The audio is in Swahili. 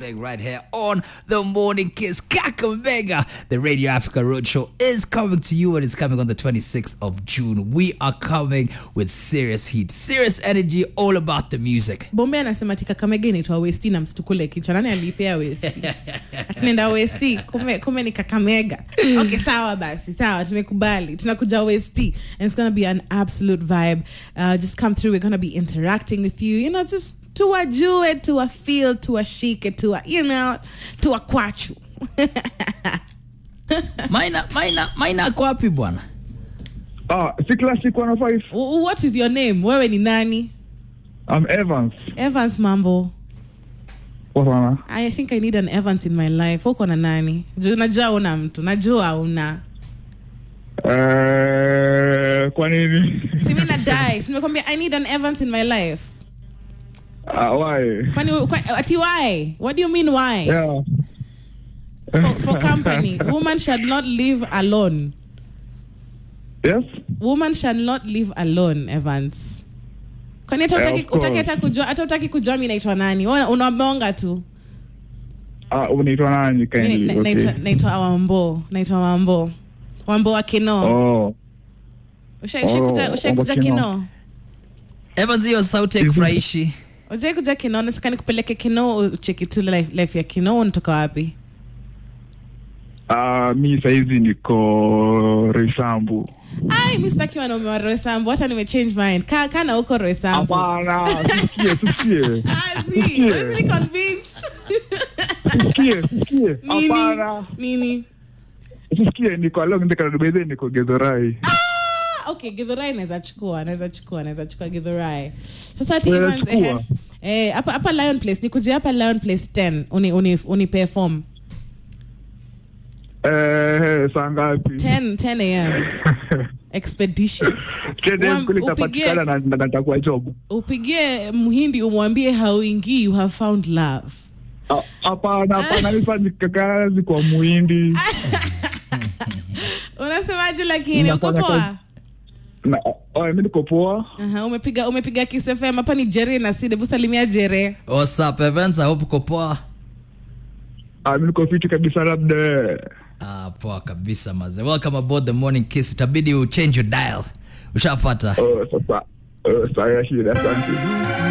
playing right here on the Morning Kiss Kakamega. The Radio Africa Roadshow is coming to you and it's coming on the 26th of June. We are coming with serious heat, serious energy, all about the music. bombe anasema tika kamega inaitwa westi na mstukule kichwa nani alipea westi tunaenda westi kume, kume ni kakamega okay sawa basi sawa tumekubali tunakuja westi and it's gonna be an absolute vibe uh, just come through we're gonna be interacting with you you know just tuwajue tuwafeel tuwashike tuwa you know tuwakwachu Maina, Maina, Maina ako wapi bwana? Ah, si classic 105. W- what is your name wewe ni nani I'm Evans. evans mambo Poa sana. i think i need an evans in my life uko na nani Ju- najua una mtu najua una Eh, kwa nini? si mi nadai simekwambia i need an evans in my life Ah, why? kwani kwa, ati why what do you mean why Yeah. for, for company woman shall not live alone Yes? woman shall not live alone evans kwani hata Eh, utaki, of course. utaki hata kujua hata utaki kujua mi naitwa nani Wewe unabonga tu Ah, unaitwa nani Mi kindly? na- Okay. naitwa naitwa wambo naitwa wambo wambo wa kino Oh. ushaikuja Oh, ushaikuja Wambo Kino. kino Evans, hiyo sauti haikufurahishi. ujai kuja kino nataka nikupeleke kino ucheki tu life, life ya kino unatoka wapi Ah, mi saizi niko Resambu. ai mi sitaki wanaume wa roesambu hata nimechange mind Ka- kana huko roesambu Hapana, sikie, sikie. Ah, see, Sikie. wasn't convinced. Sikie, sikie. nini Hapana. nini Sikie, niko along ndika bedhe niko Gedhorai. ah, okay githurai naweza chukua naweza chukua naweza chukua githurai sasa ati Unaweza Evans, chukua? ehe. Eh, hapa hapa lion place nikuje hapa lion place 10 uni uni unipe form Eh, saa ngapi? 10 10 am expeditions Tende Wam- kule upigie- itapatikana na na- natakuwa job. upigie mhindi umwambie hauingii you have found love Ah, Hapana, hapana, nifanyi kazi kwa muhindi. unasemaje lakini uko Nafanya poa kazi- Na, oh, mi niko poa. Aha, umepiga umepiga kisefem hapa ni jere na side busalimia jere What's up, Evans? I hope uko poa. Ah, mi niko fiti kabisa labda. Ah, poa kabisa maze. Welcome aboard the Morning Kiss. Itabidi u change your dial. Ushapata. Oh, sasa. Oh, saya shida, asante.